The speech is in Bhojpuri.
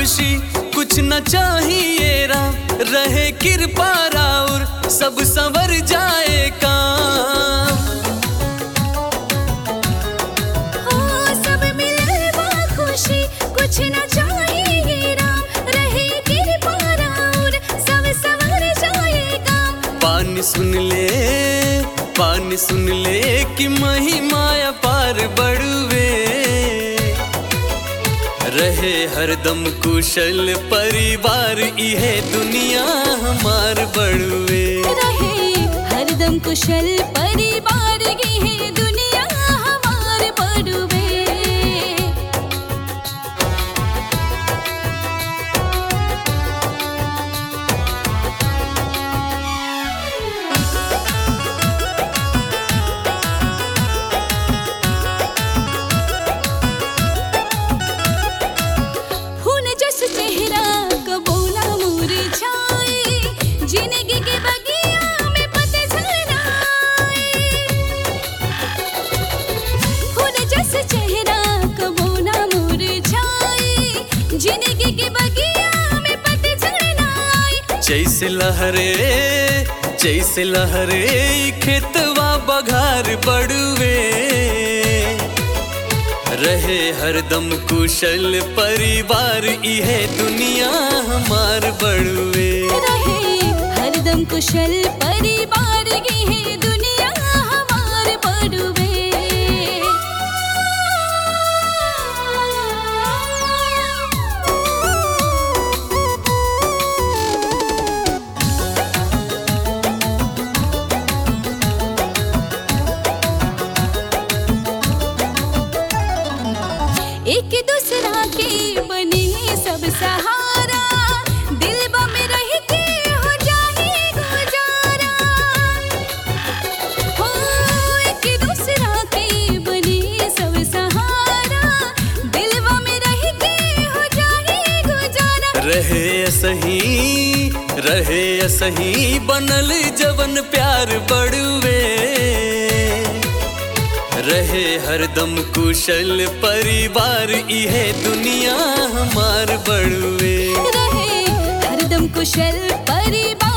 खुशी कुछ न चाहिए राम रहे कृपा राउर सब संवर जाए काम हो सब मिले बा खुशी कुछ न चाहिए राम रहे कृपा राउर सब सवर जाएगा पानी सुन ले पानी सुन ले कि महिमा पार बढ़वे रहे हरदम कुशल परिवार इहे दुनिया हमार बढ़वे रहे हरदम कुशल परिवार की है दुनिया हमार बड़ुबे फूल जस चेहरा कबो ना मुरझाए जिंदगी के बगिया में पतझड़ आए फूल जस चेहरा कबो ना मुरझाए जिंदगी के बगिया में पतझड़ आए जैसे लहरे जैसे लहरे ई खेतवा बघार बढ़वे रहे हरदम कुशल परिवार इहे दुनिया हमार बढ़वे रहे हरदम कुशल परिवार की है दुनिया हमार बड़ुबे एक दूसरा के बने सब सहारा दिल में रह के हो जाए गुजारा हो एक दूसरा के बने सब सहारा दिल में रह के हो जाए गुजारा रहे सही रहे सही बनल जवन प्यार बढ़वे रहे हरदम कुशल परिवार इहे दुनिया हमार बढ़वे रहे हरदम कुशल परिवार